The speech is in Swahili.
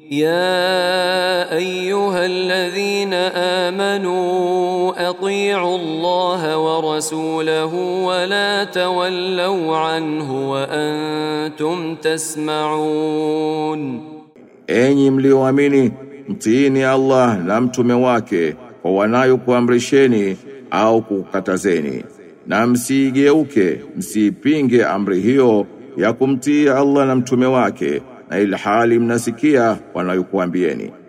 يا ايها الذين امنوا اطيعوا الله ورسوله ولا تولوا عنه وانتم تسمعون Enyi mlioamini, mtiini Allah na mtume wake kwa wanayokuamrisheni au kukatazeni, na msiigeuke, msiipinge amri hiyo ya kumtii Allah na mtume wake, na ilhali mnasikia wanayokuambieni.